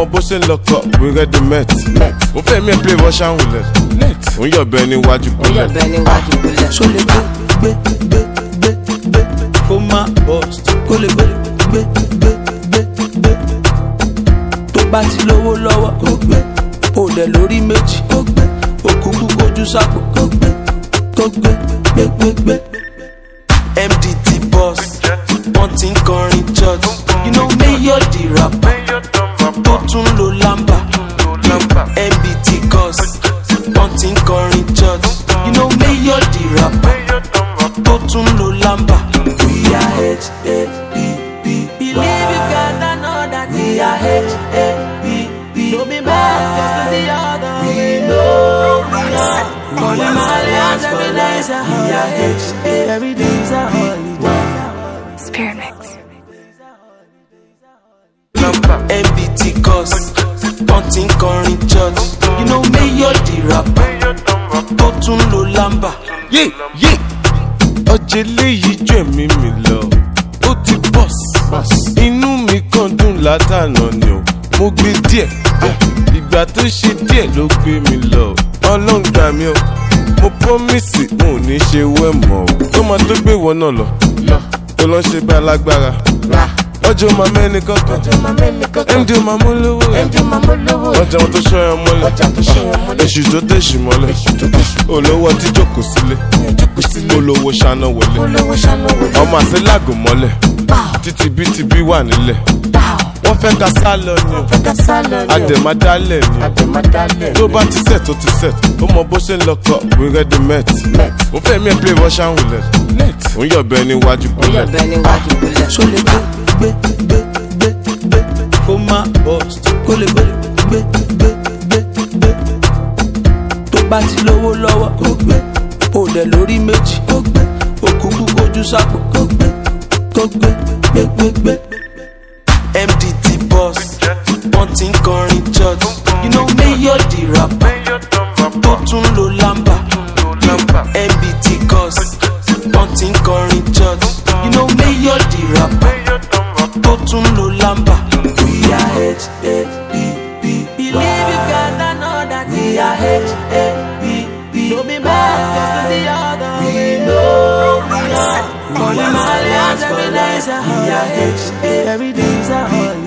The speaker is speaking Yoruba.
mọ bó ṣe ń lọkọ we ready met mo fẹ́ mi ẹ̀ play russian roulette mo ń yọ̀bẹ níwájú bullet Yọ̀bẹ níwájú bullet. ṣó lè gbé gbé gbé gbé gbé kó má bust kó lè gbé gbé gbé gbé gbé tó bá ti lówó lọ́wọ́ kó gbé ó dẹ̀ lórí méjì kó gbé òkúkú kojú sápò kó gbé kó gbé gbé gbé gbé. mdt boss wọ́n ti ń kọrin church you know mayor di rapper tó tún lo lamba mbt cos wọ́n ti ń kọrin church you know mayor di rapper tó tún lo lamba. we are h a b b believe you can know that we are h a b b no be mad just to the other we know we are calling my hands every day is a holiday every day is a holiday. Spirit Mix. mbt cos wọ́n ti ń kọrin church you know mayor di rapper tó tún lo lamba. yé yé ọjà eléyìí jù ẹ̀mí mi lọ ó ti bọ́s inú mi kàn dùn látànà ni o mo gbé díẹ̀ ah, ìgbà tó ṣe díẹ̀ ló gbé mi lọ ọlọ́run gbà mí o mo promise mo ò ní ṣe wẹ́ mọ́ o tó máa tó gbé ìwọ náà lọ tó lọ ṣe bá alágbára ọjọ́ máa mẹ́ni kankan md ó máa mú lówó ọjà wọn tó ṣọyàn mọ́lẹ̀ èṣù tó tẹ̀sù mọ́lẹ̀ olówó tí jókòó sílé olówó ṣáná wọlé ọmọ àti lágùn mọ́lẹ̀ títí bí ti bí wà nílẹ̀ wọ́n fẹ́ ka sá lọ ni o àdèmádálẹ̀ ni o tó bá ti set ó ti set ó mọ bó ṣe ń lọkọ we ready met mo fẹ́ mi ẹ̀ play russian roulette mo ń yọ̀bẹ níwájú bullet Yọ̀bẹ níwájú bullet. ṣó lè gbé gbé gbé gbé gbé kó má bust kó lè gbé gbé gbé gbé gbé tó bá ti lówó lọ́wọ́ kó gbé ó dẹ̀ lórí méjì kó gbé òkúkú kojú sápò kó gbé kó gbé gbé gbé gbé. mdt boss wọ́n ti ń kọrin church you know mayor di rapper tó tún lo lamba mbt cos wọ́n ti ń kọrin church you know mayor di rapper tó tún lo lamba. we are h a b b believe you can know that we are h a b b no be mad just to the other we know we are calling my hands every day is a holiday every day is a holiday.